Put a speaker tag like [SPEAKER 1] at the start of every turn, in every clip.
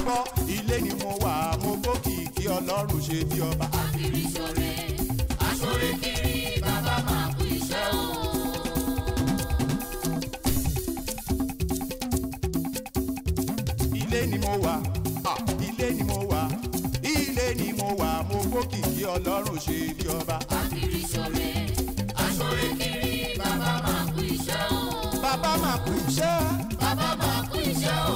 [SPEAKER 1] gbọ́ ilé ni mo wà mo gbókìkí ọlọ́run ṣe bí ọba.
[SPEAKER 2] Akiri ṣore, aṣore kiri, bàbá máa kú iṣẹ́ o.
[SPEAKER 1] ilé ni mo wà ah, ilé ni mo wà ilé ni mo wà mo gbókìkí ọlọ́run ṣe bí ọba.
[SPEAKER 2] Akiri ṣore, aṣore kiri, bàbá máa kú iṣẹ́ o.
[SPEAKER 1] bàbá máa kú iṣẹ́
[SPEAKER 2] Bàbá máa kú iṣẹ́ o.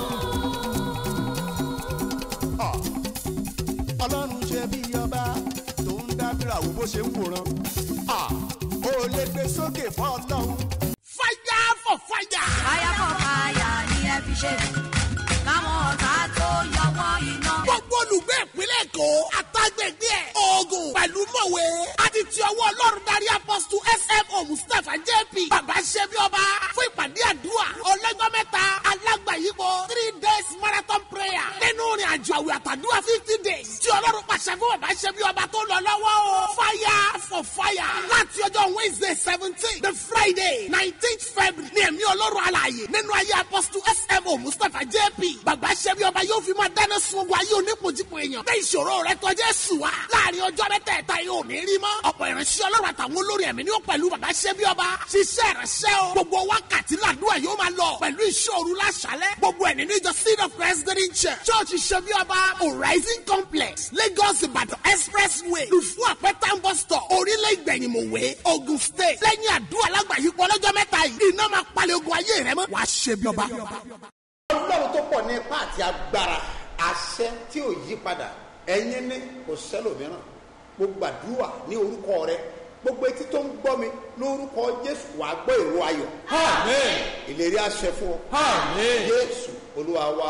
[SPEAKER 1] ah, ọlọ́run ṣe bí ọba tó ń dábìrà wo bó ṣe ń wòran ah, ó lè gbé sókè fún ọlọ́run.
[SPEAKER 3] fire for fire.
[SPEAKER 4] fire for fire ni ẹ fi ṣe káwọn ọ̀tá tó yọwọ́ iná.
[SPEAKER 3] gbogbo olùgbé ìpínlẹ̀ èkó àtàgbègbè ẹ̀ oògùn pẹ̀lú mọ̀wé àti ti ọwọ́ ọlọ́run darí apọ́sítù smo mustapha jp bàbá ṣẹ́bi ọba fún ìpàdé àdúrà ọlọ́jọ́ mẹ́ta alágbàyípo three days marathon prayer nínú ìrìn àjò àwẹ̀ àtàdúrà fifty days tí ọlọ́run pàṣẹ fún bàbá ṣẹ́bi ọba tó lọ lọ́wọ́ o fire for fire láti ọjọ́ wednesday seventeen the friday nineteenth february ní ẹ̀mí ọlọ́run alààyè nínú ayé apọ́sítù smo mustapha jp bàbá ṣẹ́bi ọba yóò fi máa dáná sun ogun ayé onípojúpo èèyàn bẹ́ẹ̀ ìṣòro rẹ tọ́jú ẹ̀sùn wa láàrin ọjọ́ mẹ́tẹ̀ẹ̀ta yóò ní rí mọ́ ọ̀pọ̀ ìránṣẹ́ ọlọ́run àtàwọn olórí ẹ̀mí ni ó pẹ̀lú bàbá ṣẹ́bi ọba ṣiṣẹ́ ìránṣẹ́ o gbogbo wákàtí làdúrà yóò máa lọ pẹ̀lú ìṣòro láṣálẹ̀ gbogbo ẹ̀ nínú ìjọ seed of president church church ṣẹ́bi ọba horizon complex lagos ìbàdàn expressway lùfú àpẹtàn bus stop orílẹ̀ ìgbẹ̀yìnmọ̀wé ogun state lẹ́yìn àdúrà lágbàáyípo ọlọ́jọ́ mẹ́ta yìí iná máa palẹ̀ ogun ayé rẹ mọ́ wàá ṣẹ́bi ọba.
[SPEAKER 5] ọlọ́run tó pọ̀ ní ipá àti agbára àṣẹ tí ò yí padà ẹ̀yin ní kò sẹ́lòmíràn mo gbàdúrà ní orúkọ rẹ gbogbo etí tó ń gbọ́ mi lórúkọ jésù wàá gbọ́ èrò ayọ̀
[SPEAKER 6] Amen.
[SPEAKER 5] ìlérí àṣẹ fún ọ
[SPEAKER 6] Amen.
[SPEAKER 5] jésù olúwa wa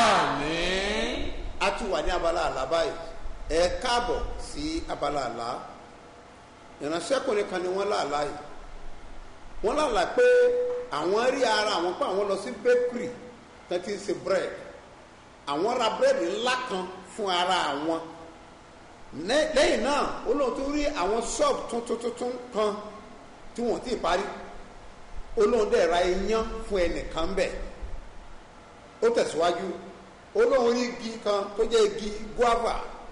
[SPEAKER 6] Amen.
[SPEAKER 5] a tún wà ní abala àlá báyìí ẹ káàbọ̀ sí abala àlá ìránṣẹ́kùnrin kan ni wọ́n láàlá yìí wọ́n láàlá pé àwọn rí ara àwọn pé àwọn lọ sí bakery tán ti ń ṣe bread àwọn ra bread ńlá kan fún ara àwọn Lẹ́- lẹ́yìn náà ó lóun tún rí àwọn shop tuntun tuntun kan tí wọ́n ti parí ó lóun dẹ̀ ra iyán fún ẹnìkan bẹ́ẹ̀ ó tẹ̀síwájú ó lóun rí igi kan tó jẹ́ igi guava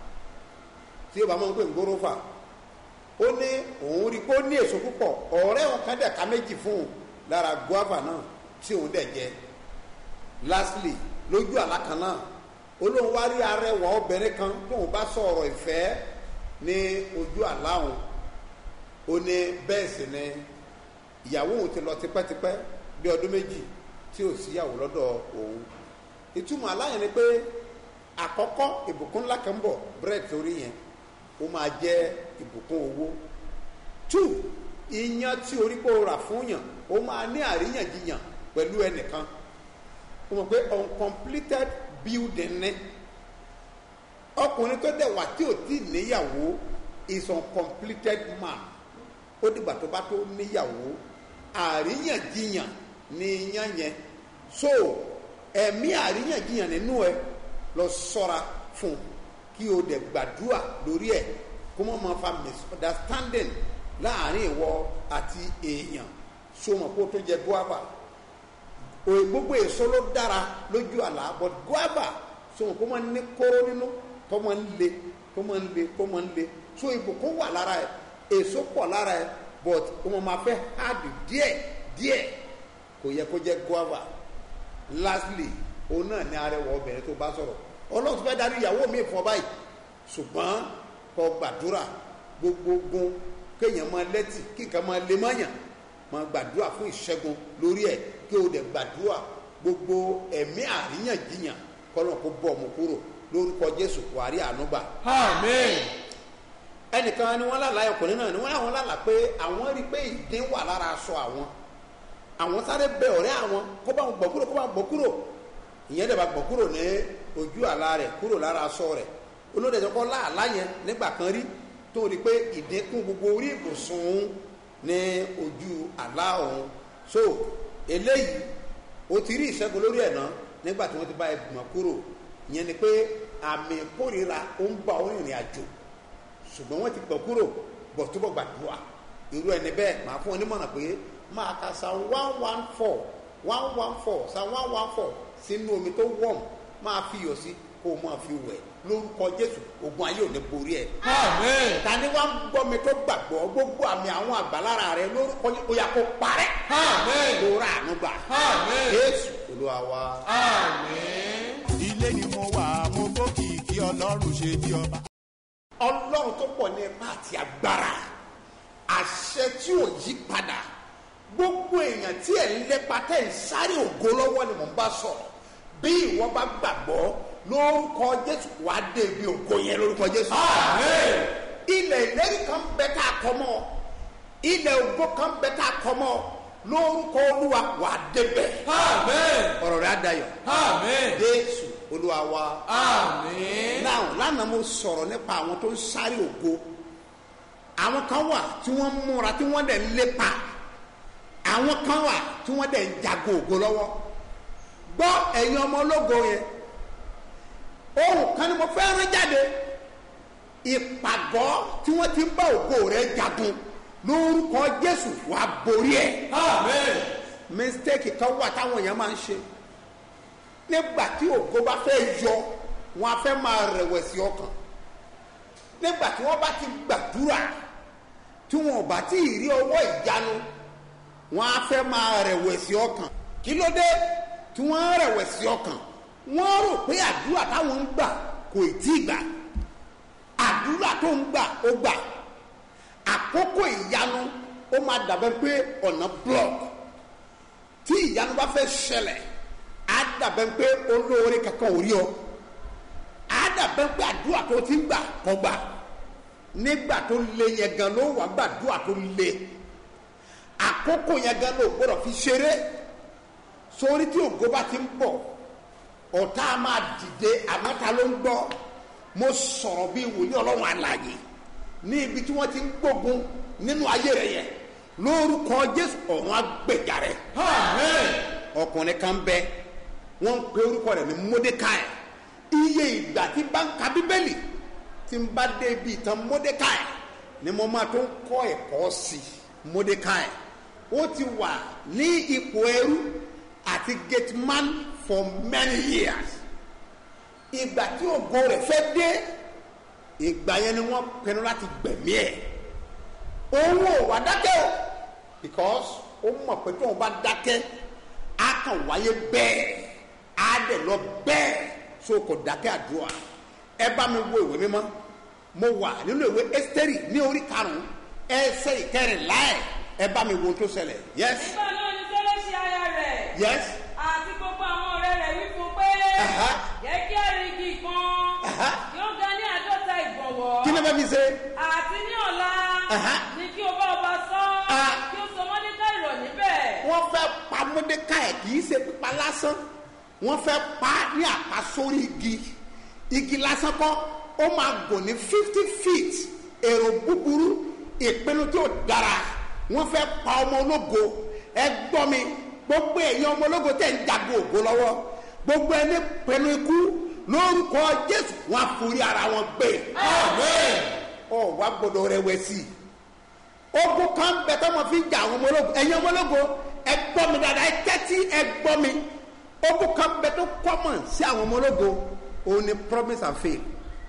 [SPEAKER 5] tí yóò bá máa ń pè ní gorofa ó ní òun rí i pé ó ní èso púpọ̀ ọ̀rẹ́ òun kan dẹ̀ ka méjì fún un lára guava náà tí òun dẹ̀ jẹ lastly lójú àlá kan náà ó lóun wá rí arẹwà obìnrin kan tóun bá sọ̀rọ̀ ìfẹ́ ní ojú àlá òun ó ní bẹ́ẹ̀ sì ni ìyàwó òun ti lọ tipẹ́tipẹ́ bí ọdún méjì tí ò síyàwó lọ́dọ̀ òun ìtumọ̀ aláyẹn ni pé àkọ́kọ́ ìbùkún ńlá kan ń bọ̀ bread torí yẹn ó máa jẹ́ ìbùkún owó two iyán tí orí kó rà fún yàn ó máa ní àríyànjiyàn pẹ̀lú ẹnìkan ó mọ̀ pé uncompleted building ní ọkùnrin tó dẹ̀ wà tí ò tí níyàwó is uncompleted man ó dìgbà tó bá tó níyàwó àríyànjiyàn ní iyán yẹn so ẹ̀mí àríyànjiyàn nínú ẹ lọ sọ́ra fún kí o dẹ̀ gbàdúrà lórí ẹ̀ kó mọ̀ máa fa misunderstanding láàrin ìwọ àti èèyàn so mọ̀ kó o tó jẹ guava òye gbogbo èso ló dára lójú àlá but guava so mọ̀ kó máa ní kóró nínú kó máa ń le kó máa ń le kó máa ń le so ìbùkún wà lára ẹ èso pọ̀ lára ẹ but o mọ̀ máa fẹ́ hard díẹ̀ díẹ̀ kò yẹ kó jẹ guava lastly òun náà ní arẹwà obìnrin tó bá sọ̀rọ̀ ọlọ́run tó fẹ́ darí ìyàwó mi fún ọ báyìí ṣùgbọ́n kó gbàdúrà gbogbogbò kéèyàn máa lẹ́tì kí nǹkan máa lè mọ́yàn máa gbàdúrà fún ìṣẹ́gun lórí ẹ̀ kí o dẹ̀ gbàdúrà gbogbo ẹ̀mí àríyànjiyàn kọ́lọ́n kó bọ́ ọmọ kúrò lórúkọ jésù buhari ànúgbà
[SPEAKER 6] Amen.
[SPEAKER 5] ẹnìkan ni wọ́n lálàá ọkùnrin náà ni wọ́n láwọn lálàá pé àwọn rí i pé ìdín wà lára aṣọ àwọn àwọn sáré bẹ ọ̀rẹ́ àwọn kó bá wọn gbọ́ kúrò kó bá wọn gbọ́ kúrò ìyẹn dẹ̀ bá gbọ́ kúrò ní ojú àlá rẹ̀ kúrò lára aṣọ rẹ̀ olóde ẹ̀jọ̀ kọ́ láàlá yẹn nígbà kan rí tó rí i pé ìdínkù gbogbo orí ìbùsùn òun ní ojú àlá òun so eléyìí o ti rí ìṣẹ́gun lórí ẹ̀ náà nígbà tí wọ́n ti bá ẹ gbọ̀n kúrò ìyẹn ni pé àmì ìkórira ó ń bá ọ rìnrìn àjò ṣùgbọ́n wọ́n ti gbọ̀ kúrò bọ̀ túbọ̀ gbàdúrà irú ẹni bẹ́ẹ̀ máa fún ọ nímọ̀ràn pé máa ka sa one one four one one four sa one one four sínú omi tó wọ̀m máa fi iyọ̀ sí kó o máa fi wẹ̀ lórúkọ jésù ogun ayé ò ní borí ẹ̀
[SPEAKER 6] Amen.
[SPEAKER 5] tani wá ń gbọ́ mi tó gbàgbọ́ gbogbo àmì àwọn àgbàlára rẹ lórúkọ yìí ó yà kó parẹ́
[SPEAKER 6] Amen.
[SPEAKER 5] lóra àánú gbà
[SPEAKER 6] Amen.
[SPEAKER 5] jésù olúwa wa.
[SPEAKER 6] Amen.
[SPEAKER 1] ilé ni mo wà mo gbókìkí ọlọ́run ṣe bí ọba.
[SPEAKER 5] ọlọ́run tó pọ̀ ní ipá àti agbára àṣẹ tí ò yí padà gbogbo èèyàn tí ẹ̀ ń lépa tẹ̀ ń sáré ògo lọ́wọ́ ni mò ń bá sọ̀rọ̀ bí ìwọ bá gbàgbọ́ lórúkọ jésù wàá dé ibi ògo yẹn lórúkọ jésù.
[SPEAKER 6] Amen.
[SPEAKER 5] ilẹ̀ ìlérí kan bẹ tá a kọ́ mọ́ ilẹ̀ ògo kan bẹ tá a kọ́ mọ́ lórúkọ olúwa wàá débẹ̀
[SPEAKER 6] Amen.
[SPEAKER 5] ọ̀rọ̀ rẹ̀ á dayọ̀
[SPEAKER 6] Amen.
[SPEAKER 5] jésù olúwa wa.
[SPEAKER 6] Amen.
[SPEAKER 5] náà lánàá mo sọ̀rọ̀ nípa àwọn tó ń sáré ògo àwọn kan wà tí wọ́n ń múra tí wọ́n dẹ̀ ń lépa àwọn kan wà tí wọ́n dẹ̀ ń jago ògo lọ́wọ́ gbọ́ ẹ̀yin ọmọ ológo yẹn ohun kan ni mo fẹ́ rán jáde ìpàgọ́ tí wọ́n ti ń bá ògo rẹ̀ jagun lórúkọ jésù wàá borí ẹ̀
[SPEAKER 6] Amen.
[SPEAKER 5] mistake kan wà táwọn èèyàn máa ń ṣe nígbà tí ògo bá fẹ́ yọ wọn á fẹ́ máa rẹ̀wẹ̀sì ọkàn nígbà tí wọ́n bá ti gbàdúrà tí wọn ò bá tí ì rí ọwọ́ ìyanu wọn á fẹ́ máa rẹ̀wẹ̀sì ọkàn kí ló dé tí wọ́n ń rẹ̀wẹ̀sì ọkàn wọ́n rò pé àdúrà táwọn ń gbà kò ì tí ì gbà àdúrà tó ń gbà ó gbà àkókò ìyanu ó máa dàbẹ́ pé ọ̀nà block tí ìyanu bá fẹ́ ṣẹlẹ̀ á dàbẹ́ pé olóore kankan ò rí ọ á dàbẹ́ pé àdúrà tó ti ń gbà kọ́ gbà nígbà tó le yẹn gan ló wà gbàdúrà tó le àkókò yẹn gan ló gbọdọ̀ fi ṣeré sórí tí ògo bá ti ń bọ̀ ọ̀tá a máa dìde àmọ́ ta ló ń gbọ́ mo sọ̀rọ̀ bí wòlíì ọlọ́run àlàyé ní ibi tí wọ́n ti ń gbógun nínú ayé rẹ̀ yẹn lórúkọ jésù ọ̀run agbèjà rẹ̀
[SPEAKER 6] Amen.
[SPEAKER 5] ọkùnrin kan bẹ wọn ń pe orúkọ rẹ̀ ní mordecai iye ìgbà tí bá ń ka bíbélì tí ń bá dé ibi ìtàn mordecai ni mo máa tó ń kọ́ ẹ̀kọ́ sí mordecai ó ti wà ní ipò ẹrú àti gateman for many years ìgbà tí ògo rẹ̀ fẹ́ dé ìgbà yẹn ni wọ́n pinnu láti gbẹ̀mí ẹ̀ òun ò wá dákẹ́ o because ó mọ̀ pé tóun bá dákẹ́ á kàn wáyé bẹ́ẹ̀ á dẹ̀ lọ bẹ́ẹ̀ so kò dákẹ́ àdúrà ẹ bá mi wo ìwé mímọ́ mo wà nínú ìwé ẹ́sítẹ́rì ní orí karùn-ún ẹsẹ̀ ìkẹrìnlá ẹ̀ ẹ bá mi wo ohun tó ṣẹlẹ̀ yes
[SPEAKER 7] nígbà náà ni fẹ́lẹ́ ṣe aya rẹ̀
[SPEAKER 5] yes
[SPEAKER 7] àti gbogbo àwọn ọ̀rẹ́ rẹ̀ wí fún pé
[SPEAKER 5] Aha.
[SPEAKER 7] jẹ́ kí ẹ̀rìngì kan
[SPEAKER 5] Aha.
[SPEAKER 7] kí ó ga ní àádọ́ta ìgbọ̀nwọ́
[SPEAKER 5] kí ló fẹ́ fi ṣe
[SPEAKER 7] àti ní ọ̀la
[SPEAKER 5] Aha.
[SPEAKER 7] ni kí o bá ọba sọ
[SPEAKER 5] Ah.
[SPEAKER 7] kí o sọ wọ́n ní káìrọ̀ níbẹ̀.
[SPEAKER 5] wọ́n fẹ́ pa mọ́dékàì kì í ṣe pípa lásán wọ́n fẹ́ pa ní àpasórí igi igi lásán kọ́ ó máa gùn ní fifty feet èrò búburú ìpinnu tí ò dára wọ́n fẹ́ pa ọmọ ológo ẹ gbọ́ mi gbogbo ẹ̀yin ọmọ ológo tẹ̀ ń jago ògo lọ́wọ́ gbogbo ẹni pinnu ikú lórúkọ jésù wọn á forí ara wọn gbé
[SPEAKER 6] Amen.
[SPEAKER 5] ọ wá gbọdọ̀ rẹ̀wẹ̀sì ogun kan bẹ tọ́ ma fi jà àwọn ọmọ ológo ẹ̀yin ọmọ ológo ẹ gbọ́ mi dáadáa ẹ tẹ́tí ẹ gbọ́ mi ogun kan bẹ tó common sí àwọn ọmọ ológo òun ni promise and fail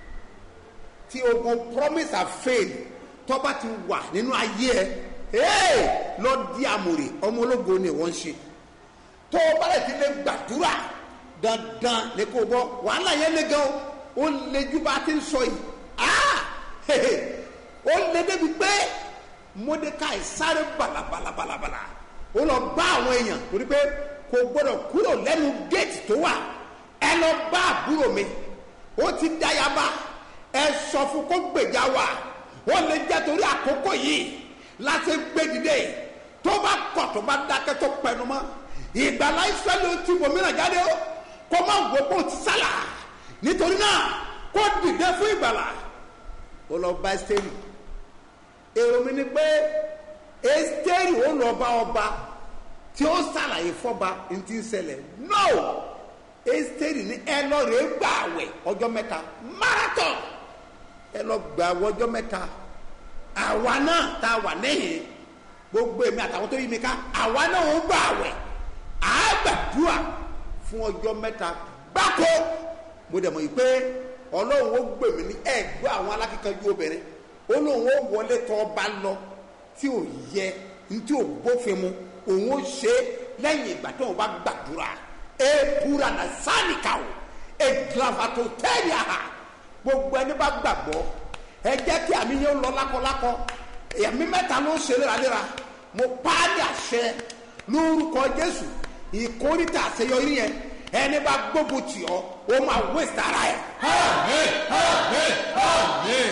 [SPEAKER 5] tí ogun promise and fail tó bá ti wà nínú ayé ẹ ee lọ di àmùrè ọmọ ológo ni wọ́n ń ṣe tó o bá lè ti lè gbàdúrà dandan ni kò bọ wàhálà yẹn lé gan o ó lé ju bá a ti ń sọ yìí ah hehe ó lé débi pé mordecai sáré balabalabala ó lọ bá àwọn èèyàn torí pé kò gbọdọ̀ kúrò lẹ́nu géètì tó wà ẹ lọ bá àbúrò mi ó ti dáyàbá ẹ sọ fún kó gbèjà wà ó lè jẹ́ torí àkókò yìí láti gbé dìde tó bá kọ̀ tó bá dákẹ́ tó pẹnu mọ́ ìgbàlá ìsẹ́lẹ̀ tí bòmíràn jáde ó kó má wò kó ti sálà nítorí náà kó dìde fún ìgbàlá ó lọ bá ẹ́sítẹ́rì èrò mi ni pé ẹ́sítẹ́rì ó lọ bá ọba tí ó sàlàyé fọba ní ti ń ṣẹlẹ̀ no ẹ́sítẹ́rì ní ẹ lọ rèé gbà àwẹ̀ ọjọ́ mẹ́ta marathon ẹ lọ gbà àwẹ̀ ọjọ́ mẹ́ta àwa náà tá a wà níhìn gbogbo èmi àtàwọn tó yí mi ká àwa náà ń gbà àwẹ̀ àgbàdua fún ọjọ́ mẹ́ta gbáko mo dẹ̀ mọ̀ yìí pé ọlọ́run ó gbè mí ní ẹ̀gbọ́ àwọn alákíkanjú obìnrin ó lóun ó wọlé tọ́ ọba lọ tí ò yẹ tí ò bófin mu òun ó ṣe é lẹ́yìn ìgbà tó wọn bá gbàdúrà e pura na sáníkà o e gravato tẹ́lẹ̀ ha gbogbo ẹni bá gbàgbọ́ ẹ jẹ́ kí àmì yẹn lọ lákọlákọ ẹ̀mí mẹ́ta ló ń ṣe léraléra mo pa á ní àṣẹ lórúkọ jésù ìkórìtà àṣeyọrí yẹn ẹni bá gbógun tì ọ́ ó máa wéṣẹ̀ ara ẹ̀.
[SPEAKER 6] Àmín. Àmín. Àmín.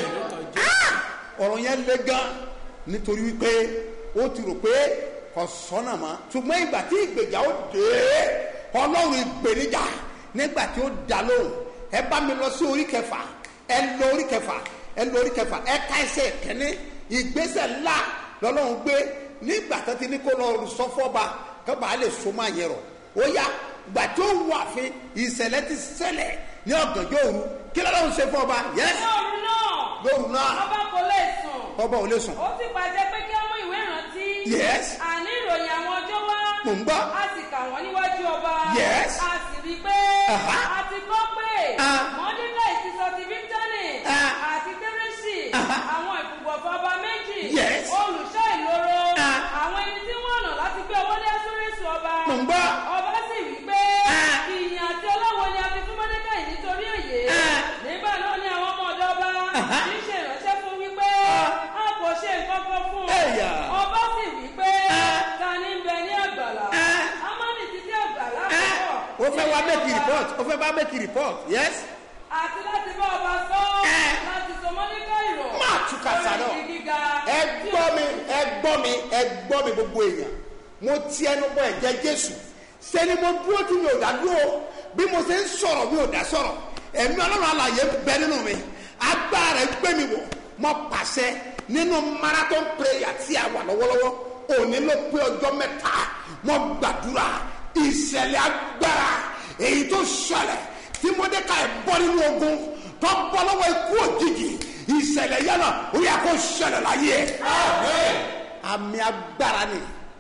[SPEAKER 5] ọ̀rọ̀ yẹn le gan nítorí wípé ó ti rò pé kò sọ́nà mọ́ ṣùgbọ́n ìgbà tí ìgbèjà ó dé ọlọ́run ìgbènijà nígbà tí ó dá lóhùn ẹ bá mi lọ sí orí kẹfà ẹ lọ orí kẹfà ẹ lọ orí kẹfà ẹ ká ẹsẹ̀ kẹ́ni ìgbésẹ̀ ńlá lọ́lọ́run gbé nígbà tó ti ní kó lọ sọ fọ́ba kó bàa lè so máa yẹn rọ̀ ó yá gbà tó wà fún ìṣẹ̀lẹ̀ ti ṣẹlẹ̀ ní ọ̀gànjọ́ òru kí lọ́lọ́run ṣe fún ọba yẹ́sì
[SPEAKER 7] lóòrùn náà
[SPEAKER 5] lóru náà
[SPEAKER 7] ọba kò lè sùn
[SPEAKER 5] ọba ò lè sùn
[SPEAKER 7] ó sì pàṣẹ pé kí ọmú ìwé ìrántí
[SPEAKER 5] Yes.
[SPEAKER 7] àní ìròyìn àwọn ọjọ́ wá
[SPEAKER 5] Mò ń gbọ́.
[SPEAKER 7] a sì kà wọ́n níwájú ọba
[SPEAKER 5] Yes.
[SPEAKER 7] a sì rí i pé
[SPEAKER 5] Aha.
[SPEAKER 7] a ti kọ́ pé
[SPEAKER 5] Ah.
[SPEAKER 7] mọ́díkà ìsísọ ti bíktọ́nì
[SPEAKER 5] Ah.
[SPEAKER 7] àti kérésì
[SPEAKER 5] Aha.
[SPEAKER 7] àwọn ìfùgbọ̀fọ̀ ọba méjì
[SPEAKER 5] Yes.
[SPEAKER 7] olùṣọ́ ìloro
[SPEAKER 5] Ah.
[SPEAKER 7] àwọn ẹni tí wọ́n nà láti gbé owó dé sóríṣi ọba
[SPEAKER 5] Mò ń gbọ́.
[SPEAKER 7] ọba sì wí pé
[SPEAKER 5] Ah.
[SPEAKER 7] ìyìn àti ọlọ́wọ́ ni a fi fún mọ́díkà yìí nítorí èyí
[SPEAKER 5] Ah.
[SPEAKER 7] nígbà náà ni àwọn ọmọ ọ̀dọ́ ọba
[SPEAKER 5] Aha.
[SPEAKER 7] kì í ṣe ìránṣẹ́ fún wípé a kò ṣe nǹkan kan fún un
[SPEAKER 5] Ẹ̀yà.
[SPEAKER 7] ọba sì wí pé
[SPEAKER 5] Ah.
[SPEAKER 7] ta ni ń bẹ ní àgbàlá
[SPEAKER 5] Ah.
[SPEAKER 7] amáni ti dé àgbàlá
[SPEAKER 5] ẹ
[SPEAKER 7] púpọ̀
[SPEAKER 5] o fẹ́ wá make report o fẹ́ bá make report yes
[SPEAKER 7] àti láti bá ọba sọ
[SPEAKER 5] Ah.
[SPEAKER 7] láti sọ mọ́níkà ìrọ̀
[SPEAKER 5] Máa túkà sálọ.
[SPEAKER 7] lórí igi gíga
[SPEAKER 5] ẹ gbọ́ mi ẹ gbọ́ mi ẹ gbọ́ mi gbogbo èèyàn mo ti ẹnu bọ ẹ̀jẹ̀ jésù sẹ́ni mo dúró tí mi ò dá dúró bí mo ṣe ń sọ̀rọ̀ mi ò dá sọ̀rọ̀ ẹ̀mí ọlọ́run alàyè bẹ nínú mi agbára rẹ̀ gbé mi wọ̀ mo pàṣẹ nínú marathon prayer tí a wà lọ́wọ́lọ́wọ́ òní ló pé ọjọ́ mẹ́ta mo gbàdúrà ìṣẹ̀lẹ̀ agbára èyí tó ṣẹlẹ̀ tí mọ́dékà ẹ̀ bọ́ nínú ogun tó bọ́ lọ́wọ́ ikú òjijì ìṣẹ̀lẹ̀ yẹn náà ó yẹ kó ṣẹlẹ̀ láyé ẹ̀
[SPEAKER 6] Àmín.
[SPEAKER 5] àmì agbára ni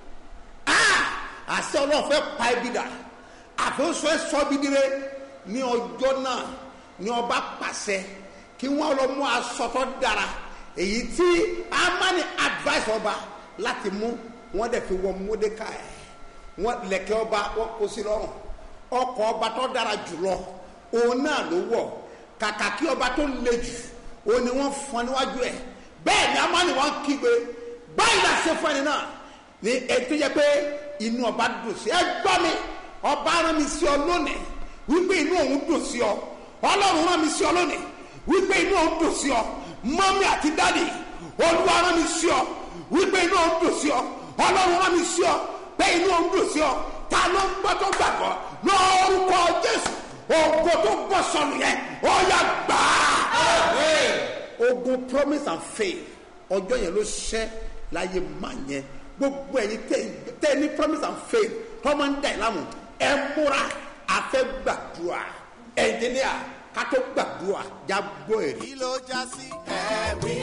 [SPEAKER 5] Ah! àṣẹ ọlọ́run fẹ́ pa ibi dà àfẹ́sọ ẹ sọ bí dire ní ọjọ́ náà ní ọba pàṣẹ kí wọ́n lọ mú aṣọ tó dára èyí tí amani advice ọba láti mú wọ́n dẹ̀ fi wọ mọ́dékà ẹ̀ wọ́n lẹ̀kẹ́ ọba wọ́n kó sí lọ́rùn ọkọ̀ ọba tó dára jùlọ òun náà ló wọ̀ kàkà kí ọba tó le jù òun ni wọ́n fọn níwájú ẹ̀ bẹ́ẹ̀ ni amani wọn kígbe báyìí la ṣe fún ẹni náà ní ètò yẹ pé inú ọba dùn sí ẹ gbọ́ mi ọba rán mi sí ọ lónìí wípé inú òun dùn sí ọ ọlọ́run rán mi sí ọ lónìí wípé inú òun dùn sí ọ mọ́mí àti dádì olúwa rán mi sí ọ wípé inú òun dùn sí ọ ọlọ́run rán mi sí ọ pé inú òun dùn sí ọ ta ló ń gbọ́ tó gbàgbọ́ lórúkọ jésù ògo tó gbọ́ sọnù yẹn ó yà gbàá
[SPEAKER 6] Àmín.
[SPEAKER 5] ogun promise and faith ọjọ́ yẹn ló ṣẹ́ láyé má yẹn gbogbo ẹ̀yin tẹ́- tẹ́ ní promise and faith tọ́mọ ń dà ẹ́ lámù ẹ múra àfẹ́ gbàdúrà ẹnjìníà ká tó gbàdúrà já gbọ́ èrè.
[SPEAKER 1] kí ló já sí ẹ̀rí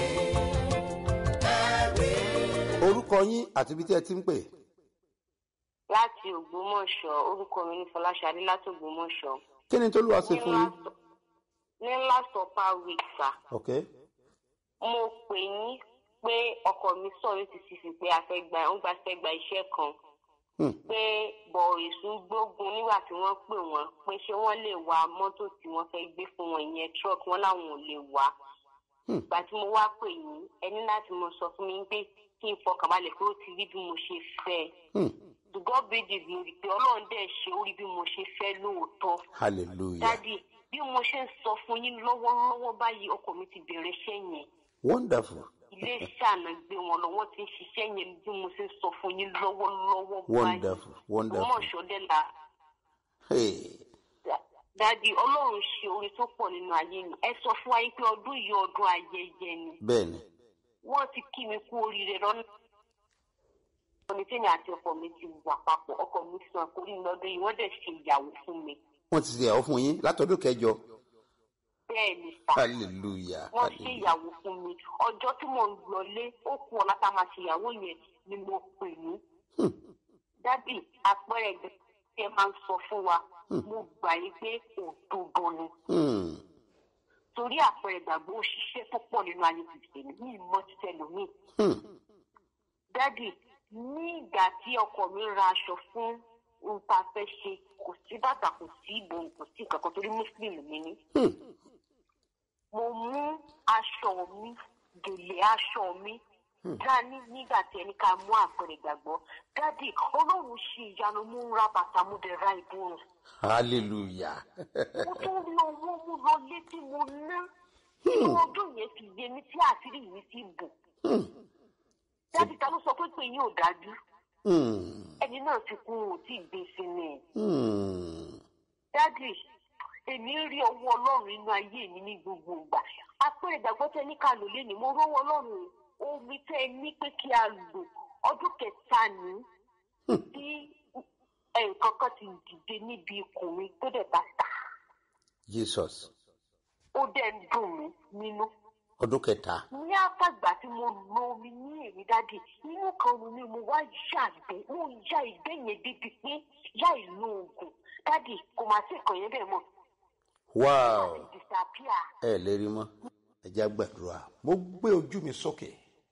[SPEAKER 1] ẹ̀rí.
[SPEAKER 5] orúkọ yín àti ibi tí ẹ ti ń pè.
[SPEAKER 8] láti ògbómọ̀ṣọ́ orúkọ mi ní fọláṣadé láti ògbómọ̀ṣọ́
[SPEAKER 5] kí ni tólúwa ṣe
[SPEAKER 8] ní
[SPEAKER 5] fún yín.
[SPEAKER 8] last ní last upper week sà
[SPEAKER 5] ok
[SPEAKER 8] mo pè yín pé ọkọ mi sọ̀rọ̀ ti sì fi pé a fẹ́ gba ó gba fẹ́ gba iṣẹ́ kan
[SPEAKER 5] Hmm.
[SPEAKER 8] pé bọ̀ èṣù gbógun nígbà tí wọ́n pè wọ́n pé ṣé wọ́n lè wa mọ́tò tí wọ́n fẹ́ gbé fún wọn ìyẹn truck wọn làwọn ò lè wá
[SPEAKER 5] Hmm.
[SPEAKER 8] ìgbà tí mo wá pè yín ẹni láti mo sọ fún mi pé kí n fọkàn balẹ̀ pé ó ti rí bí mo ṣe fẹ́
[SPEAKER 5] Hmm.
[SPEAKER 8] to God be the glory pé ọlọ́run dẹ̀ ṣe ó rí bí mo ṣe fẹ́ lóòótọ́
[SPEAKER 5] hallelujah
[SPEAKER 8] dádì bí mo ṣe ń sọ fún yín lọ́wọ́lọ́wọ́ báyìí ọkọ mi ti bẹ̀rẹ̀ iṣẹ́ yẹn
[SPEAKER 5] wonderful
[SPEAKER 8] ilé ṣàánà gbé wọn lọ wọ́n ti ń ṣiṣẹ́ yẹn bí mo ṣe ń sọ fún yín lọ́wọ́lọ́wọ́ báyìí
[SPEAKER 5] wonderful wonderful
[SPEAKER 8] ọmọọṣọdẹ la
[SPEAKER 5] hey.
[SPEAKER 8] dádì ọlọ́run ṣe oore tó pọ̀ nínú ayé mi ẹ sọ fún wa yín pé ọdún yìí ọdún ayẹyẹ ni
[SPEAKER 5] bẹ́ẹ̀ni
[SPEAKER 8] wọ́n ti kí mi kú oríire lọ́nà ọ̀nì tèmi àti ọkọ mi ti wà papọ̀ ọkọ mi sàn kórìí lọ́dún yìí wọ́n dẹ̀ ṣe ìyàwó fún mi
[SPEAKER 5] wọ́n ti ṣe ìyàwó fún yín látọdún kẹjọ
[SPEAKER 8] bẹ́ẹ̀ ni sà
[SPEAKER 5] hallelujah
[SPEAKER 8] wọ́n ṣe
[SPEAKER 5] hallelujah
[SPEAKER 8] ìyàwó fún mi ọjọ́ tí mò ń lọlé ó kú ọ̀la tá a máa ṣe ìyàwó yẹn ni mo pè ní
[SPEAKER 5] Hmm.
[SPEAKER 8] dádì àpẹẹrẹ ẹgbẹ́ ẹ máa ń sọ fún wa mo gbà yín pé òdodo ni
[SPEAKER 5] Hmm.
[SPEAKER 8] torí àpẹẹrẹ ìgbàgbọ́ òṣìṣẹ́ tó pọ̀ nínú ayé kìrìsìtẹ́nì ní ìmọ̀ títẹ̀ lómi.
[SPEAKER 5] Hmm.
[SPEAKER 8] dádì ní ìgbà tí ọkọ mi ra aṣọ fún nta fẹ́ ṣe kò sí bàtà kò sí ìbòm kò sí nǹkan kan torí muslim mi ni.
[SPEAKER 5] Hmm.
[SPEAKER 8] mo mú aṣọ mi gèlè aṣọ mi dání nígbà tí ẹni ká mú àpẹẹrẹ ìgbàgbọ́ dádì ọlọ́run ṣe ìyanu mú ń ra bàtà mú dẹ̀ ra ìbòrùn
[SPEAKER 5] hallelujah.
[SPEAKER 8] mo tún rí owó mú lọ létí mo ná tí ọdún yẹn fi yé mi tí àṣírí mi ti bò dájú ta ló sọ pé pé yín ò dájú
[SPEAKER 5] Hmm.
[SPEAKER 8] ẹni náà ti kú ò tí ì gbé sí ni
[SPEAKER 5] Hmm.
[SPEAKER 8] dájú èmi rí ọwọ́ ọlọ́run nínú ayé mi ní gbogbo ìgbà apẹ̀rẹ̀ ìgbàgbọ́ tẹ ní ká lò lénìí mo rọ́wọ́ ọlọ́run omi tẹ ẹ ní pé kí a lò ọdún kẹta ní tí nǹkan kan ti dìde níbi ikùn mi tó dẹ̀ bá ta
[SPEAKER 5] jesus
[SPEAKER 8] ó dẹ̀ ń dùn mí nínú.
[SPEAKER 5] ọdún kẹta.
[SPEAKER 8] ní àtàgbà tí mo lo omi ní èmi dáàdì inú kan nu mi mo wá yàgbẹ́ mo ya ìgbẹ́ yẹn débi pé láì lo oògùn dáàdì kò máa sí ìkànnì bẹ́ẹ̀ mọ́
[SPEAKER 5] wow
[SPEAKER 8] láti disappear.
[SPEAKER 5] ẹ lè rí mọ́ ẹ já gbàdúrà mo gbé ojú mi sókè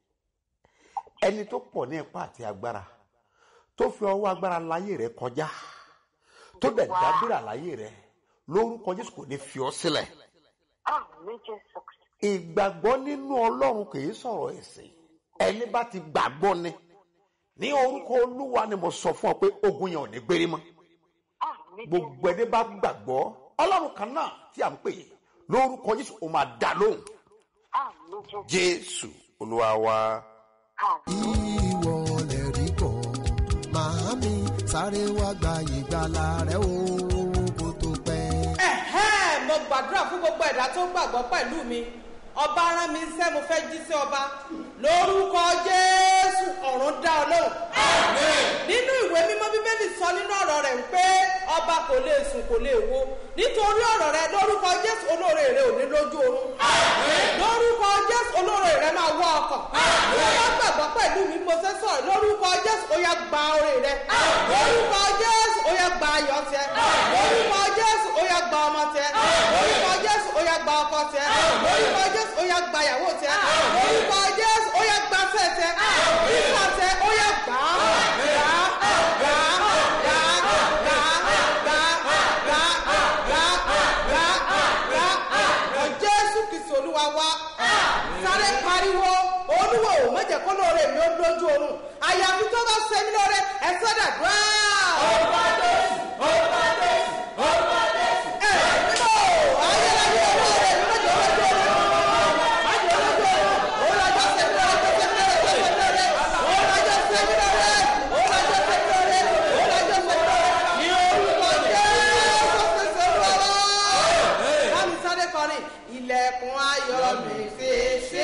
[SPEAKER 5] ẹni tó pọ̀ ní ipá àti agbára tó fi ọwọ́ agbára láyé rẹ kọjá tó dẹ̀ dábìrà láyé rẹ lórúkọ jésù kò ní fi ọ́ sílẹ̀
[SPEAKER 8] ah méje sọ̀kì.
[SPEAKER 5] ìgbàgbọ́ nínú ọlọ́run kì í sọ̀rọ̀ ẹ̀sìn ẹni bá ti gbàgbọ́ ni ní orúkọ olúwa ni mo sọ fún ọ pé ogun yẹn ò ní gbérí mọ́
[SPEAKER 8] ah méje
[SPEAKER 5] gbogbo ẹni bá gbàgbọ́ ọlọ́run kan náà tí à ń pè é lórúkọ jésù ó máa dá lóhùn
[SPEAKER 8] ah méje
[SPEAKER 5] jésù olúwa wa.
[SPEAKER 8] ah.
[SPEAKER 9] ìwọ lè rí kọ́ màámi sáré wá gba ìgbàlà rẹ o kó tó pẹ́.
[SPEAKER 7] ẹ̀hẹ́ mo gbàdúrà fún gbogbo ẹ̀dá tó gbàgbọ́ pẹ̀lú mi ọba rán mi iṣẹ́ mo fẹ́ jí sí ọba lórúkọ jésù ọ̀run dá ọ lóhùn. nínú ìwé mímọ́ bíbélì sọ nínú ọ̀rọ̀ rẹ̀ wípé ọba kò lè sùn kò lè wo nítorí ọ̀rọ̀ rẹ̀ lórúkọ jésù olóore rẹ̀ ò ní lójú oorun. lórúkọ jésù olóore rẹ̀ máa wọ ọkọ̀. wọ́n gbàgbọ́ pẹ̀lú mi mo ṣe sọ̀rọ̀ lórúkọ jésù ó yá gba oore rẹ̀. lórúkọ jésù ó yá gba ayọ̀ tiẹ̀. lórúkọ jésù ó yá gba ọmọ tiẹ̀. lórúkọ jésù ó yá gba ọkọ tiẹ̀. lórúkọ jésù ó yá gba ìyàwó tiẹ̀. lórúkọ jésù ó yá gba fẹ́ tiẹ̀. nígbà tiẹ̀ ó yá gbà á. gbà á gbà á gbà á gbà á gbà á gbà á gbà á gbà á gbà á. ọ jésù kìsì olúwa wá. sáré pariwo olúwo ò mọ̀jẹ̀ kó lóore mi ó lójú oorun àyàfi tó bá ṣe mí lóore ẹ̀ sọ́dà dùn á. orúkọ jésù orúkọ jésù orúkọ jésù. ẹ nínú ayélujára olóore mi lójú oorun májò lójú oorun olùwàjọ ṣe mí lóore tó ṣe mí lóore tó ṣe mí lóore olùwàjọ ṣe mí lóore olùwàjọ ṣe mí lóore olùwàjọ ṣe mí lóore ní orúkọ jésù kìsì olúwa wá. bámi sáré kọrin ilẹ̀kùn ayọ̀ mi ṣe ṣe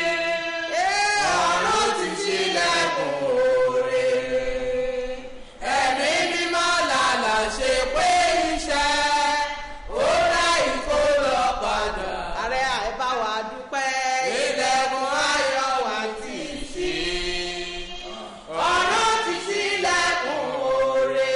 [SPEAKER 7] ọ̀run ti ṣílẹ̀kùn oore ẹ̀mí mímọ́ lànà ṣe pé iṣẹ́ ó dá ìkó lọ padà. ààrẹ àìbá wa dúpẹ́. ilẹ̀kùn ayọ̀ wa ti ṣí. ọ̀run ti ṣílẹ̀kùn oore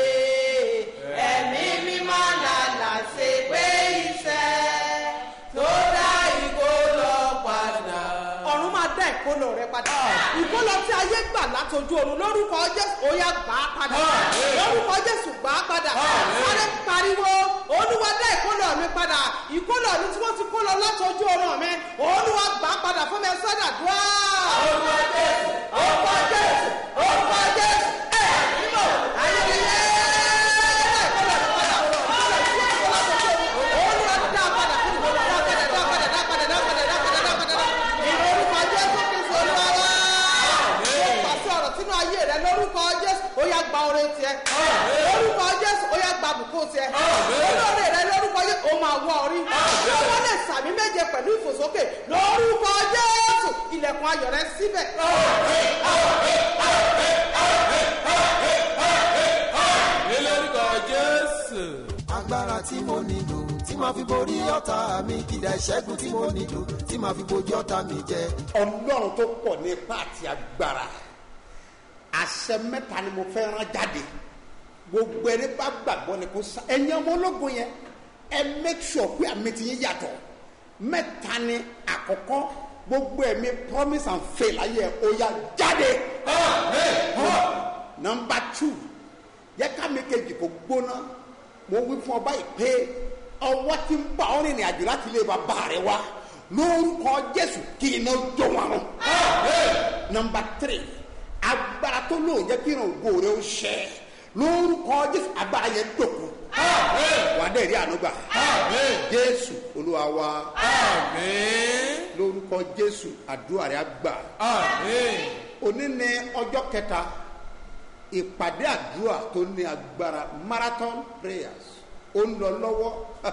[SPEAKER 7] ẹ̀mí mímọ́ lànà ṣe pé iṣẹ́ tó dá ìkó lọ padà. ọ̀run máa dá ìkólọ rẹ padà. ìkólọ tí ayé gbà látọjú oorun lórúkọ jésù ó yá gbà á padà. lórúkọ jésù gbà á padà. sáré pariwo olúwa dá ìkólọ mi padà. ìkólọ mi tí wọ́n ti kó lọ látọjú oorun mi olúwa gbà á padà fún mi sọ́dà dùá. orúkọ jésù orúkọ jésù orúkọ jésù ẹ̀ mímọ́ ayẹyẹ ìkólọ mi padà. olúwa dá a padà fún mi dá a padà dá a padà dá a padà dá a padà dá a padà dá a padà. ìrorúkọ jésù kristu olúwa wá. mo pàṣẹ ọ̀rọ̀ sínú ayé rẹ lórúkọ jésù ó yá gba oore tiẹ̀. lórúkọ jésù ó yá gba bùkún tiẹ̀. olóore rẹ lórúkọ jésù ó máa wọ orí. ọwọ́ lè sàmì méje pẹ̀lú ìfòsókè lórúkọ jésù ilẹ̀kùn ayọ̀ rẹ síbẹ̀.
[SPEAKER 6] lórúkọ jésù.
[SPEAKER 9] agbára tí mo nílò tí màá fi borí ọ̀tá mi kìdá ìṣẹ́gun tí mo nílò tí màá fi bojú ọ̀tá mi jẹ.
[SPEAKER 5] ọlọ́run tó pọ̀ ní ipá àti agbára àṣẹ mẹ́ta ni mo fẹ́ rán jáde gbogbo ẹni bá gbàgbọ́ ni kò sá ẹ̀yin ọmọ ológun yẹn ẹ make sure pé àmì ti yín yàtọ̀ mẹ́ta ni àkọ́kọ́ gbogbo ẹ̀mí promise and fail ayé ẹ̀ ó yá jáde nọmba two yẹ ká mi kejì kò gbóná mo wí fún ọ báyìí pé ọwọ́ ti ń bá ọ rìnrìn àjò láti ilé bàbá rẹ wá lórúkọ jésù kí iná jó wọn rún. nọmba three agbára tó lóun jẹ́ kí irun ògo rẹ ó ṣẹ lórúkọ jésù agbára yẹn dòkú. wà á dẹ̀ rí ànúgbà jésù olúwa wa lórúkọ jésù àdúrà rẹ á gbà òní ní ọjọ́ kẹta ìpàdé àdúrà tó ní agbára marathon prayers ó ń lọ lọ́wọ́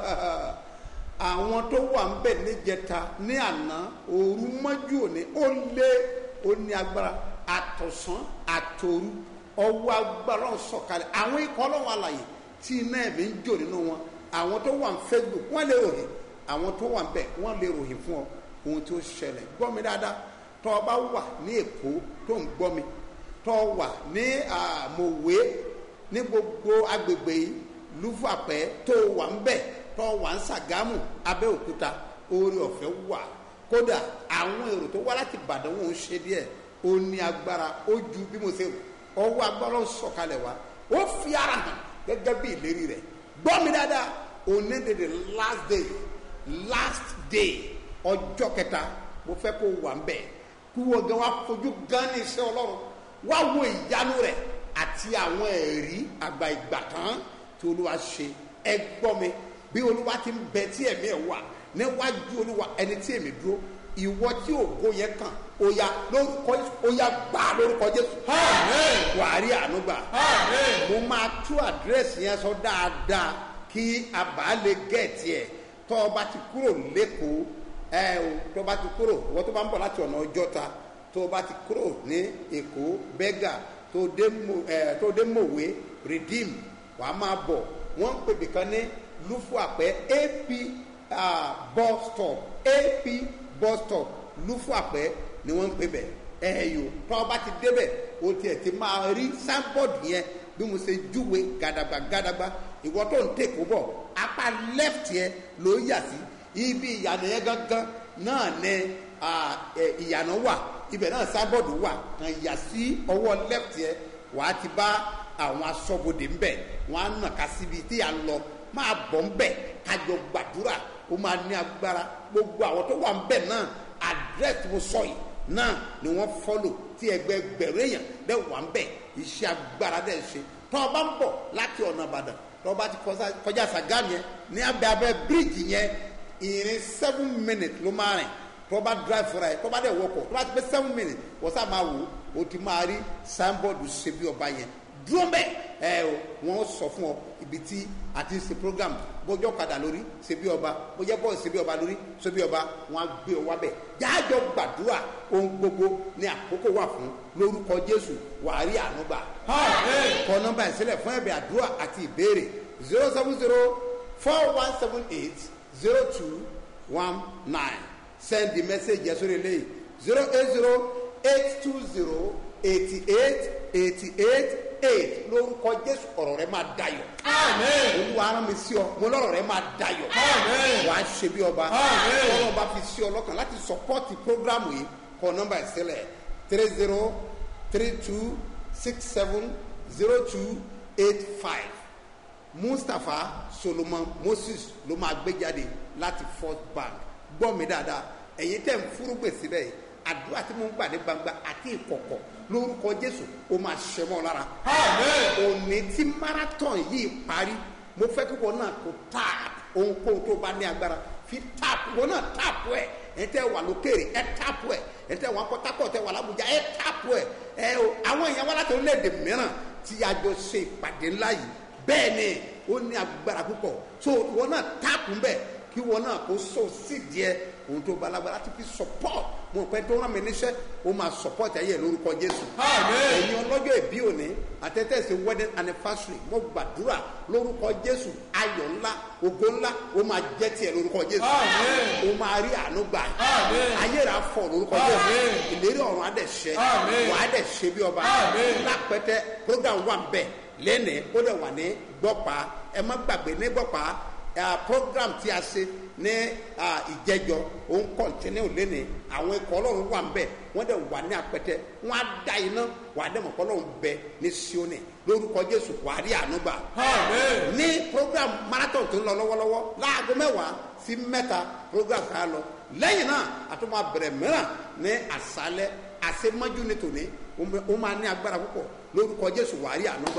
[SPEAKER 5] àwọn tó wà ń bẹ̀ níjẹta ní àná òru mọ́jú òní ó lé ó ní agbára àtọ̀sán àtòru ọwọ́ agbára ń sọ̀kalẹ̀ àwọn ikọ̀ ọlọ́wọ́ àlàyé tí iná ẹ̀mí ń jò nínú wọn àwọn tó wà ń facebook wọ́n lè ròyìn àwọn tó wà ń bẹ̀ wọ́n lè ròyìn fún ọ ohun tó ṣẹlẹ̀ gbọ́ mi dáadáa tọ́ ọ bá wà ní èkó tó ń gbọ́ mi tọ́ ọ wà ní àmọ̀wé ní gbogbo agbègbè yìí lúfàpẹ́ tó wà ń bẹ̀ tọ́ wà ń sàgámù abẹ́òkúta oore ọ̀fẹ́ wà kódà àwọn èrò tó wá láti ìbàdàn wọn ò ṣe díẹ̀ ó ní agbára ó ju bí mo ṣe ọwọ́ agbára ń sọ̀kalẹ̀ wá ó fi ara hàn gẹ́gẹ́ bí ìlérí rẹ̀ gbọ́ mi dáadáa òní de the last day last day ọjọ́ kẹta mo fẹ́ kó wà ń bẹ̀ kí wọ́n gan wá fojú gan ní iṣẹ́ ọlọ́run wá wo ìyanu rẹ̀ àti àwọn ẹ̀rí àgbà ìgbà tán tí olúwa ṣe ẹ gbọ́ mi bí olúwa ti ń bẹ tí ẹ̀mí ẹ̀ wà níwájú olúwa ẹni tí èmi dúró ìwọ tí ògo yẹn kàn ó yá lórúkọ ó yá gbà lórúkọ jésù wà á rí àánú gbà mo máa tú àdírẹ́sì yẹn sọ dáadáa kí a bá lè gẹ̀ẹ́tì ẹ̀ tọ́ ọ bá ti kúrò lẹ́kọ̀ọ́ ẹ o tó bá ti kúrò ìwọ tó bá ń bọ̀ láti ọ̀nà ọjọ́ta tó bá ti kúrò ní èkó bẹ́gà tó dé mòwe redeem wàá máa bọ̀ wọ́n ń pèbì kan ní lufu àpẹ ap uh, bus stop ap bus stop lufu àpẹ ni wọ́n ń pè bẹ̀ ẹ̀yọ tó bá ti débẹ̀ o tiẹ̀ ti máa rí signboard yẹn bí mo ṣe júwe gàdàgbà gàdàgbà ìwọ tó ń tèkó bọ̀ apá left yẹn ló yà sí ibi ìyànà yẹn gangan náà ní ìyànà wà ibẹ̀ náà signboard wà kàn yà sí ọwọ́ left yẹn wàá ti bá àwọn asọ́bodè ńbẹ̀ wọ́n á nà ká síbi tí à ń lọ máa bọ̀ ńbẹ̀ kájọ gbàdúrà ó máa ní agbára gbogbo àwọn tó wà ńbẹ̀ náà àdírẹ́sì mo sọ yìí náà ni wọ́n fọ́lò tí ẹgbẹ́ gbẹ̀rún èèyàn dẹ̀ wà ńbẹ̀ iṣẹ́ agbára dẹ̀ ṣe tọ́ ọ bá ń bọ̀ láti ọ̀nà ìbàdàn tọ́ ọ bá ti kọjá sàgámù yẹn ní abẹ́ abẹ́ bíríìjì yẹn ìrìn seven minutes ló máa rìn tọ́ bá drive fúnra yẹn tọ́ bá dẹ̀ wọkọ̀ tọ́ bá ti pé seven minutes wọ́n sá máa wò ó ti máa rí signboard ṣe bí ọba yẹn dúró mbẹ ẹ o wọn sọ fún ọ ibi tí a ti ń ṣe program bójọ́ kadà lórí ṣe bí ọba bójá bọ́ọ̀ ṣe bí ọba lórí ṣe bí ọba wọn á gbé ọ wá bẹ̀ jájọ gbàdúrà ohun gbogbo ní àkókò wà fún lórúkọ jésù wàá rí àánú gbà. kọ nọmba ìsílẹ̀ fún ẹ̀bẹ̀ àdúrà àti ìbéèrè zero seven zero four one seven eight zero two one nine send the message yẹn sórí eléyìí zero eight zero eight two zero eighty eight eighty eight eight lórúkọ jésù ọ̀rọ̀ rẹ máa dayọ̀. olúwa ara mi sí ọ mo lọ́rọ̀ rẹ máa dayọ̀. wàá ṣe bí ọba ọlọ́run bá fi sí ọ lọ́kàn láti sọpọ́tì prógrámù yìí kọ nọ́mbà ìsílẹ̀ three zero three two six seven zero two eight five mustapha solomon moses ló máa gbé jáde láti first bank gbọ́ mi dáadáa ẹ̀yin tẹ̀ ń fúrúgbè síbẹ̀ yìí àdúrà tí mo ń gbà ní gbangba àti ìkọ̀kọ̀ lórúkọ jésù ó máa ṣe mọ́ lára. òní tí marathon yìí parí mo fẹ́ kí wọn náà kó tap ohunkóhun tó bá ní agbára fi tap wọn náà tap ẹ ẹ tẹ wà lókèrè ẹ tap ẹ ẹ tẹ wà pọtakọ tẹ wà lábújá ẹ tap ẹ ẹ o àwọn èèyàn wá láti orílẹ̀-èdè mìíràn tí a jọ ṣe ìpàdé ńlá yìí bẹ́ẹ̀ ni ó ní agbára púpọ̀ so wọn náà tap ń bẹ̀ kí wọn náà kó so sí díẹ̀ ohun tó bá lágbára láti fi support mo pẹ́ tó rán mi níṣẹ́ ó máa support ẹ̀yẹ lórúkọ jésù. ẹ̀yin ọlọ́jọ́ ìbí òní àtẹ́tẹ́sí wedding anniversary mo gbàdúrà lórúkọ jésù ayọ̀ ńlá ògo ńlá ó máa jẹ́ tiẹ̀ lórúkọ jésù. ó máa rí àánú gbà ayé rà fọ lórúkọ jésù ìlérí ọ̀run á dẹ̀ ṣẹ wà á dẹ̀ ṣe bí ọba lápẹ́tẹ́ program wà ń bẹ̀ lẹ́nìí ó dẹ̀ wà ní gbọ́pàá ẹ má gbàgbé ní gbọ́pàá ah, program tí a ṣe ní ah, ìjẹjọ òun kọ̀ntínú lẹ́nìí àwọn ikọ̀ ọlọ́run wà ń bẹ̀ wọ́n dẹ̀ wà ní apẹtẹ wọ́n á da iná wà á dẹ̀ mọ̀ kọ́ ọlọ́run bẹ ní sioni lórúkọ jésù wàá rí àánú gbà ní program marathon tó ń lọ lọ́wọ́lọ́wọ́ láago mẹ́wàá sí mẹ́ta program kan á lọ lẹ́yìn náà a tún máa bẹ̀rẹ̀ mìíràn ní àṣálẹ́ àṣemájú ní tòní ó máa ní agbára púpọ̀ lórúkọ jésù wàá rí àánú gbà.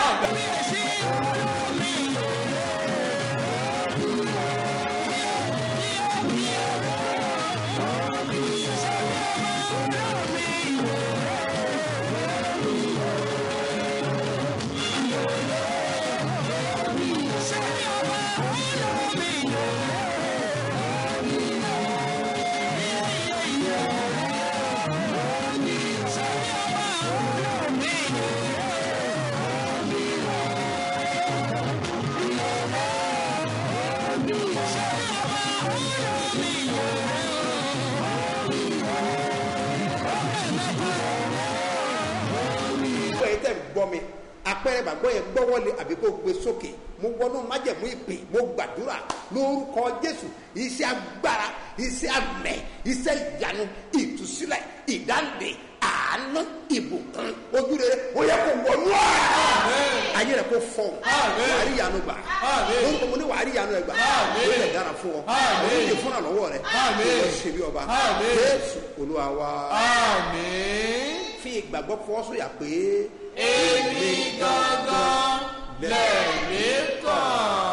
[SPEAKER 5] gbọ́ yẹn tẹ̀ ń gbọ́ mi apẹ̀rẹ̀ gbàgbọ́ yẹn gbọ́wọ́lé àbí kó gbé sókè mo wọnú májẹ̀mú ìpè mo gbàdúrà lórúkọ jésù iṣẹ́ agbára iṣẹ́ amẹ̀ iṣẹ́ ìyanu ìtúsílẹ̀ ìdáǹdè àánú ìbùkún ojúrere ó yẹ kó wọnú ẹ̀ ayé rẹ̀ kó fọ́ wàá rí ìyanu gbà lórúkọ mo ní wàá rí ìyanu ẹ̀ gbà ó lè dára fún ọ ó lè fún àlọ́wọ́ rẹ̀ ó lè ṣe bí ọba jésù olúwa wa fi ìgbàgbọ́ fọwọ́ sọ̀yà pé
[SPEAKER 6] èmi gangan lẹ̀mí kàn.